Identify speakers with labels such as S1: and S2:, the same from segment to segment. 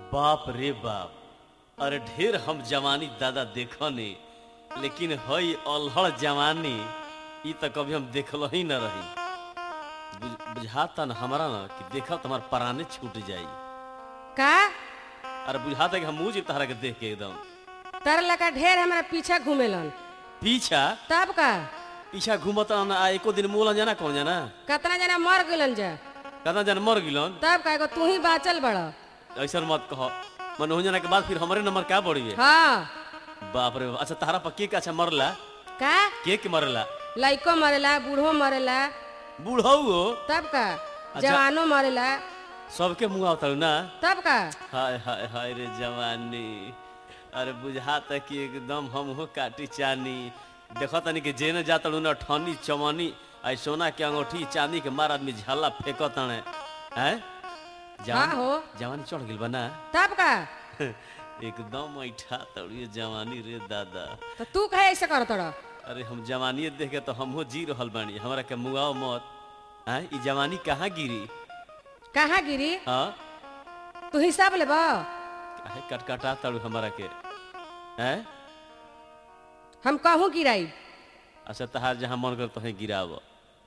S1: बाप रे बाप अरे ढेर हम जवानी दादा देखनी लेकिन हई अल्हड़ जवानी ई त कभी हम देखल ही न रही बुझ- बुझाता न हमारा न कि देखा हमार पराने छूट जाई
S2: का
S1: अरे बुझाता कि हम मुँह जी तहरा के देख के एकदम
S2: तर लगा ढेर हमारा पीछा घूमेलन
S1: पीछा
S2: तब का
S1: पीछा घूमता न आ एको दिन मोला जाना कौन जाना
S2: कितना जना मर गलन जा
S1: कतना जन मर गिलन
S2: तब का एगो तू ही बाचल बड़
S1: ऐसा मत कह मन हो जाना के बाद फिर हमारे नंबर क्या बढ़ी
S2: हाँ
S1: बाप रे बाप। अच्छा तहरा पर के के अच्छा मरला
S2: का
S1: के के मरला
S2: लइको मरेला बूढ़ो मरेला
S1: बूढ़ऊ हो
S2: तब का जवानो मरेला
S1: सबके मुँह आवता ना
S2: तब का
S1: हाय हाय हाय रे जवानी अरे बुझाता कि एकदम हम हो काटी चानी देखो तनी कि जेने जाता ना ठनी चमनी आई सोना के अंगूठी चांदी के मार आदमी झाला फेंको तने हैं
S2: हाँ हो।
S1: जवानी चढ़ गिल बना
S2: तब का
S1: एकदम ऐठा तड़िए जवानी रे दादा
S2: तो तू कहे ऐसे कर तड़
S1: अरे हम जवानी देख के तो हमहू जी रहल बानी हमरा के मुआओ मत हैं ई जवानी कहाँ गिरी
S2: कहाँ गिरी
S1: हाँ
S2: तू हिसाब ले बा
S1: काहे कटकटा तड़ू हमरा के हैं
S2: हम कहूँ गिराई
S1: अच्छा तहार जहाँ मन कर तहें गिराव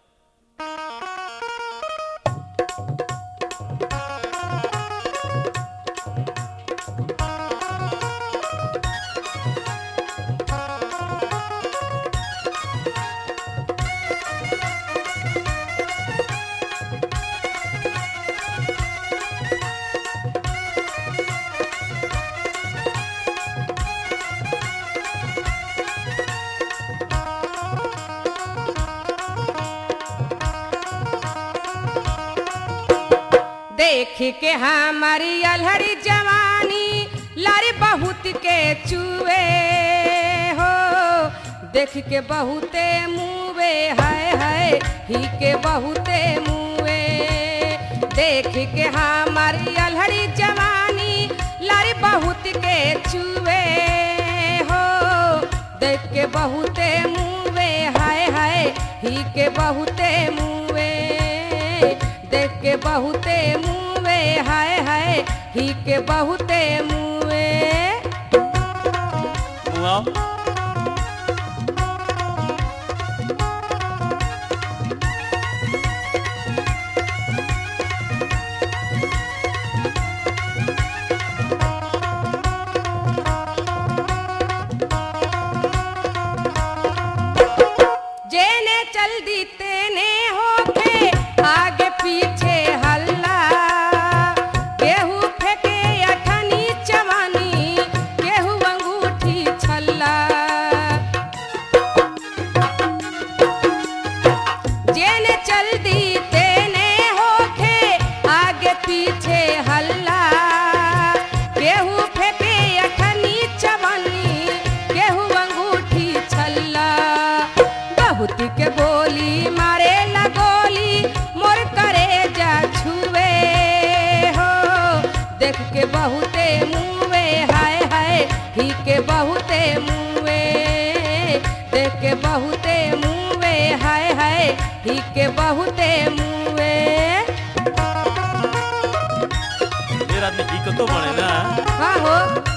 S2: देख के हमारी अलहरी जवानी लारी बहुत के चुए हो देख के बहुते मुँवे हाय हाय ही के बहुते मुँवे देख के हमारी अलहरी जवानी लारी बहुत के चुए हो देख के बहुते मुँवे हाय हाय ही के बहुते मुँवे देख के बहुते मुँवे हाय हाय ही के बहुते मुँवे
S1: मुआओ
S2: जेने चल दी तेने होके आगे पीछे हल्ला केहू फेंके अठनी चवानी केहू अंगूठी छल्ला जेने चल दी तेने होके आगे पीछे हल्ला केहू फेंके अठनी चवनी केहू अंगूठी छल्ला बहुत के बोली मारे लगोली मोर करे जा छुए हो देख के बहुते मुँवे हाय हाय ही के बहुते मुँवे देख के बहुते मुँवे हाय हाय ही के बहुते मुँवे
S1: ढेर आदमी दिक्कतो बने ना
S2: हाँ हो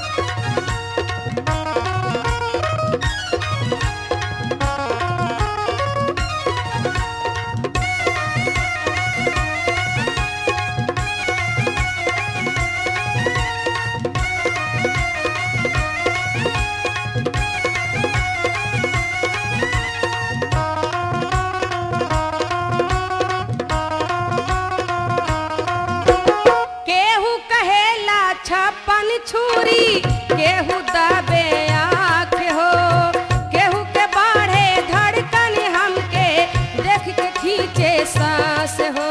S2: केहू कहेला छप्पन छुरी केहू दबे आँख हो केहू के बाढ़े धड़कन हमके देख के खींचे सांस हो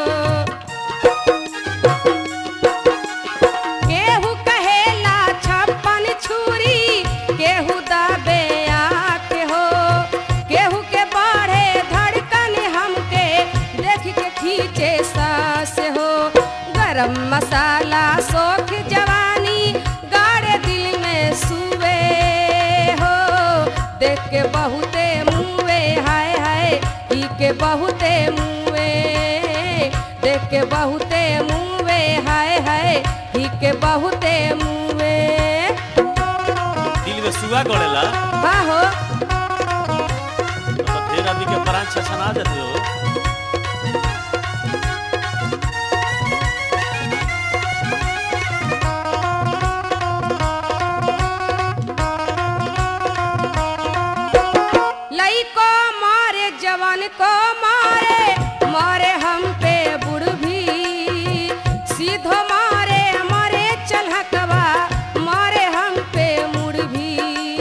S2: केहू कहेला छप्पन छुरी केहू दबे आँख हो केहू के बाढ़े धड़कन हमके देख के खींचे सांस हो गरम मसाला सोख जवानी गाड़े दिल में सुवे हो देख के बहुते मुँवे हाय हाय ही के बहुते मुँवे देख के बहुते मुँवे हाय हाय ही के बहुते मुए
S1: दिल में सुआ गड़ेला
S2: बाहो
S1: तो ढेर आदमी के प्राण छछना जाते हो
S2: लइको मारे जवान को मारे मारे हम पे बुढ़ भी सीधो मारे मारे चलहकवा मारे हम पे मुड़ भी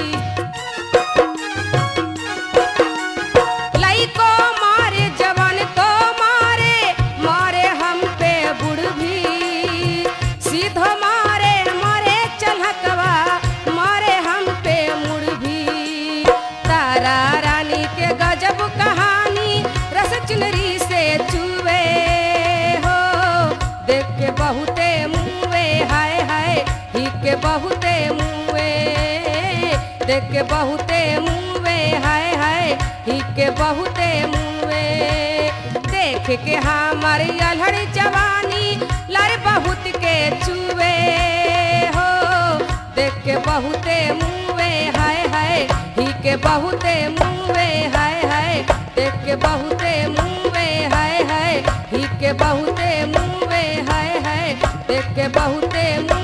S2: लइको मारे जवान को मारे मारे हम पे बुढ़ भी सीधो मारे मारे चलहकवा मारे हम पे मुड़ भी तारा रानी के गजब कहानी रस चुनरी से चुवे हो देख के बहुते मुँहे हाय हाय ही के बहुते मुँहे देख के बहुते मुँहे हाय हाय ही के बहुते मुँहे देख के हमारी अल्हड़ जवानी लड़ बहुत के चुवे हो देख के बहुते मुँहे हाय हाय ही के बहुते मुँहे हाय हाय देख के बहुते मुँहे हाय हाय ही के बहुते मुँहे हाय हाय देख के बहुते मुँह